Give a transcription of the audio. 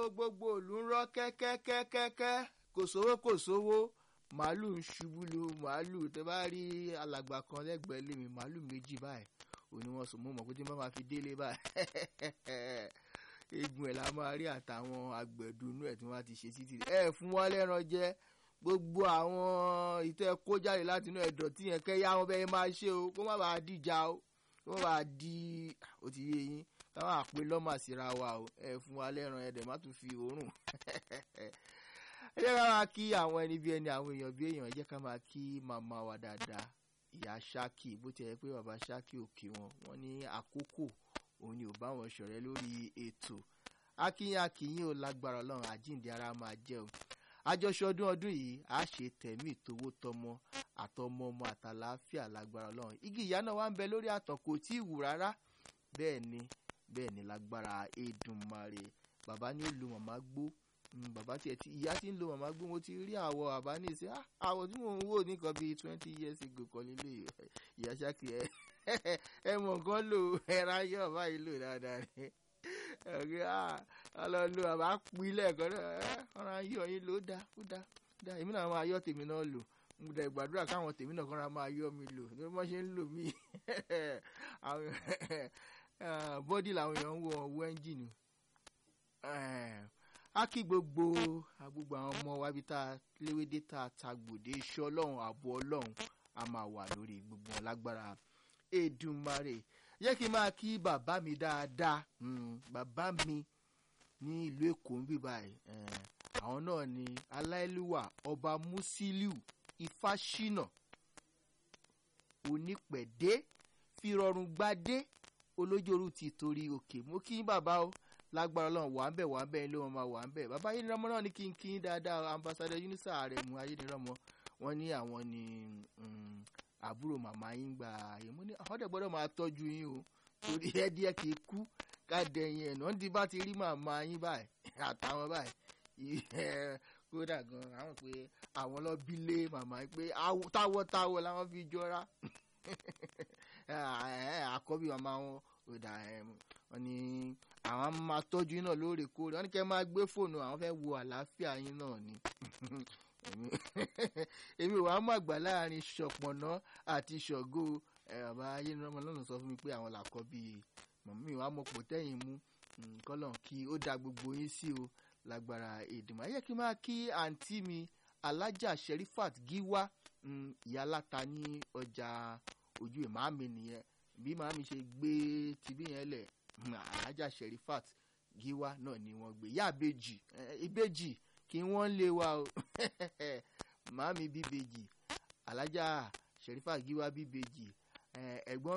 gbogbo ìlú ń rọ́ kẹ́kẹ́kẹ́kẹ́kẹ́ kò sówó kò sówó màálù ń ṣubú lu màálù tẹ bá rí alàgbà kan lẹ́gbẹ̀ẹ́ lèmi màálù méjì báyìí òní wọn sùn mọ́ mọ́ pé tí wọ́n máa fi délé báyìí egun ẹ̀ la máa rí àtàwọn àgbẹ̀dùnú ẹ̀ tí wọ́n ti ṣe títì ẹ̀ fún wọn lẹ́ran jẹ gbogbo àwọn ìtẹ́ kó jáde láti inú ẹ̀dọ̀ tí yẹn kẹ́ yá wọn bẹ́ẹ̀ máa ṣe o kó má bàa dìjà o kó má bàa di ó ti yé yín káwọn àpè lọ́mà síra wa o ẹ̀ fún wa lẹ́ran ẹ̀dẹ̀ má tún fi òórùn ẹ jẹ́ ká máa kí àwọn ẹni bí ẹni àwọn èèyàn bí èèyàn ẹ jẹ́ ká máa kí màmá wa dáadáa ìyá ṣákì bó ti yẹ pé bàbá ṣákì ò kí wọn wọn ní àkókò òun ni ò bá wọn ṣọ̀rẹ́ lórí ètò akínyìn akínyìn ò lágbára ọlọ́run àjíǹde ara máa jẹ́ o àjọṣe ọdún ọdún yìí a ṣe tẹ̀mí ìtòwó tọmọ àtọmọ ọmọ àtàlàáfíà lágbára ọlọ́run igi ìyá náà wà ń bẹ lórí àtàn kò tí ì wù rárá bẹ́ẹ̀ ni bẹ́ẹ̀ ni lágbára Èdùmàrè bàbá ní lu màmá gbó bàbá tiẹ̀ tí ìyá tí ń lo màmá gbó mo ti rí àwọ̀ bàbá ní ìsẹ́ àwọ̀ tí mò ń wò nìkan bíi twenty years ago kan nílé ìyá ṣáàkì ẹ ẹ mọ̀ nǹkan lò ẹ̀rọ ayé ọ̀bá yìí lò dáadáa ni ọ̀gẹ́ à lọ lo bàbá pilẹ̀ kan náà ẹ ọ̀rọ̀ ayé ọ̀yin ló dá ó dá dá èmi náà máa yọ tèmi náà lò mo dẹ̀ gbàdúrà káwọn tèmi náà kọ́ra máa yọ mi lò ní wọ́n ṣe ń lò mí bọ́dì làwọn èèyàn ń wọ ọwọ́ ẹ́ńjìnì a kí gbogbo gbogbo àwọn ọmọ wa bí tá a léwédé tá a ta gbòde iṣẹ́ ọlọ́run ààbò ọlọ́run a máa wà lórí gbogbo wọn lágbára Èdùmàrè yẹ kí n máa kí bàbá mi dáadáa bàbá mi ní ìlú Èkó ń bí báyìí àwọn náà ni aláìlúwà ọba Musiliu Ifáṣínà onípẹ̀dé fìrọ̀rùn gbadé olójooru ti torí òkè mo kí bàbá o lágbára ọlọ́run wà ń bẹ̀ wà ń bẹ̀ ló wọn máa wà ń bẹ̀ bàbá ayélujára náà ní kí n kí n dáadáa ambassadọ unisa Àrẹ̀mú ayélujára wọn ní àwọn ní àbúrò màmá yín gba ààyè mo ní àwọn dẹ̀ gbọ́dọ̀ máa tọ́jú yín o torí ẹ díẹ̀ kì í kú ká dẹ̀yìn ẹ̀ náà ti bá ti rí màmá yín báyìí àtàwọn báyìí kódà gan àwọn pé àwọn lọ bí lé màmá yín pé táwọ̀táwọ̀ làwọn fi jọra àkọ́bí màmá wọn ò dà wọn ni àwọn máa tọ́jú yín náà lóòrèkóòrè wọn ní kẹ́ máa gbé fóònù àwọn fẹ́ wo àlàáfíà yín náà ni èmi ò wá mọ̀ àgbà láàrin ṣọ̀pọ̀nà àti ṣọ̀gó bàbá ayélujára lọ́nà sọ fún mi pé àwọn làkọ́ bíi mọ̀mí wa mọ̀ pò tẹ́yìn mú kọ́lọ̀ kí ó da gbogbo yín sí o lágbára èdèmọ̀ ayé kí n máa kí àǹtí mi alájà Sherifat Giwa ìyá aláta ní ọjà ojú ẹ̀ màámi nìyẹn bí màámi ṣe gbé tibí yẹn lẹ̀ alájà Sherifat Giwa náà ni wọ́n gbé ìyá ìbejì ìbejì kí wọ́n lé wa o màámi bíbejì alájà Sherifat Giwa bíbejì ẹ̀gbọ́n